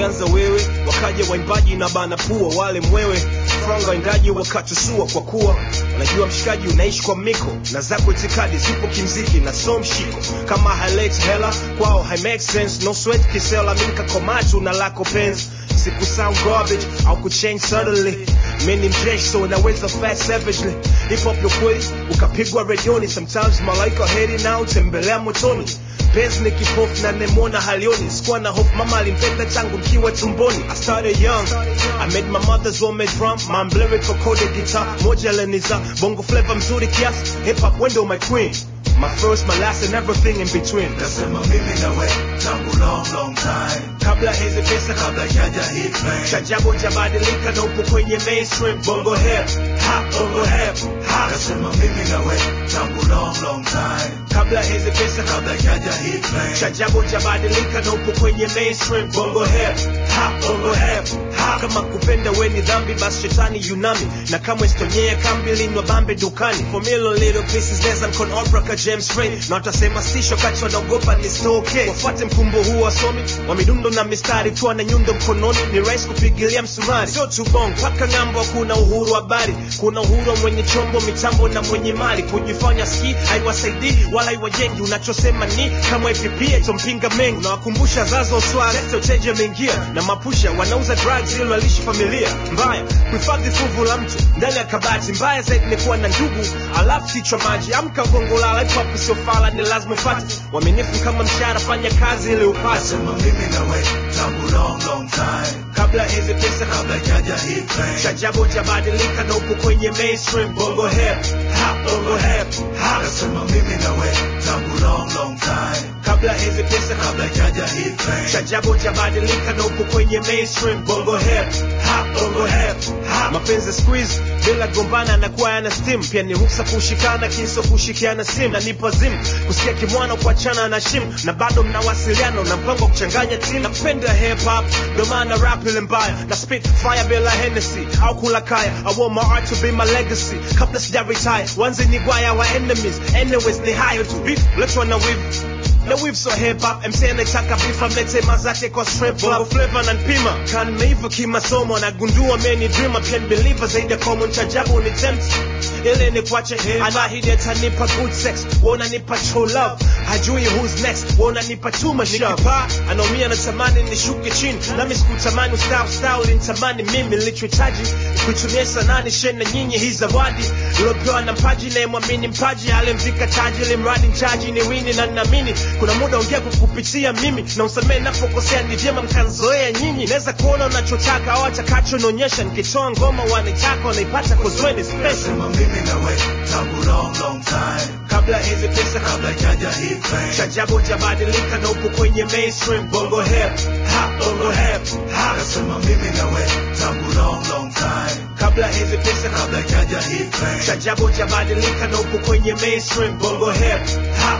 ulianza wewe wakaja waimbaji na bana pua wale mwewe franga waindaji wakatusua kwa kuwa najua mshikaji unaishi kwa miko na zako itikadi zipo kimziki na so mshiko kama highlight hela kwao hai make sense no sweat kisela minka komatu na lako penzi siku sound garbage au kuchange suddenly mimi mjeshi so naweza fast savagely hip hop yo kweli ukapigwa redioni sometimes malaika heri nao tembelea motoni penzi ni kipofu na nemona halioni sikuwa na hope mama alimpenda tangu mkiwa tumboni I started young I made my mother's homemade drum my lyrical coded guitar moja leniza bongo flavor mzuri kiasi hip hop window my queen my first my last and everything in between nasema mimi na we tangu long long time kabla hizi pesa kabla jaja hit man chajabu jabadilika na upo kwenye mainstream bongo hip hop bongo hip hop nasema mimi na we tangu long long time kabla hizi pesa kabla jaja hit man chajabu jabadilika na upo kwenye mainstream bongo hip hop bongo hip hop kama kupenda we ni dhambi basi shetani yunami na kama istonyea kambi linwa bambe dukani for million little pieces neza mkon opera ka James Ray na watasema stisho kati wanaogopa ni stoke wafuate mkumbo huu wasomi wa midundo na mistari tuwa na nyundo mkononi ni rahisi kupigilia msumari sio tu bong paka ng'ambo kuna uhuru wa habari kuna uhuru wa mwenye chombo mitambo na mwenye mali kujifanya ski haiwasaidii wala haiwajengi unachosema ni kama ipipie tompinga mengi unawakumbusha zazo sware uteje mengia na mapusha wanauza drugs ili walishi familia mbaya kuhifadhi fuvu la mtu ndani ya kabati mbaya zaidi ni kuwa na ndugu alafu kichwa maji amka gongolala hip hop sio fala ni lazima ufate waminifu kama mshahara fanya kazi ili upate nasema mimi na we tangu long long time kabla hizi pesa kabla jaja hit man chajabu jabadilika na upo kwenye mainstream bongo hip hop bongo hip hop nasema mimi na we tangu long long time kabla hizi pesa kabla jaja hit man chajabu jabadilika na upo kwenye mainstream bongo hip hop bongo hip hop mapenzi squeeze bila gombana anakuwa yana steam pia ni ruksa kushikana kiso kushikiana sim na nipo zim kusikia kimwana kuachana na shim na bado mnawasiliana na mpango wa kuchanganya team napenda hip hop ndo maana rap ile mbaya na spit fire bila Hennessy au kula kaya I want my art to be my legacy kabla sija retire wanze ni gwaya wa enemies anyways ni hayo tu beef let's na wivu na weave so hip hop MC anataka beef amlete mazake kwa strip club flavor na npima kan meiva kimasomo nagundua many dreamer pia ni believer zaidi ya common chajabu ni tempt ile ni kwache anahidi atanipa good sex wona nipa true love hajui who's next wona nipa too much nikipaa anaumia natamani nishuke chini nami sikutamani ustawi ustawi ulinitamani mimi nilichohitaji kuitumia sanani shena nyinyi hii zawadi iliopewa na mpaji nayemwamini mpaji alimvika taji limradi mchaji ni wini na naamini kuna muda ongea kwa kupitia mimi na usamee napokosea ni vyema mkanzoea nyinyi naweza kuona unachotaka au atakachonaonyesha nikitoa ngoma wanaitaka wanaipata kozweni special nasema mimi na we tangu long long time kabla hizi pesa kabla jaja hit man chajabu jabadilika na upo kwenye mainstream bongo hip hop bongo hip hop nasema mimi na we tangu long long time kabla hizi pesa kabla jaja hit man chajabu jabadilika na upo kwenye mainstream bongo hip hop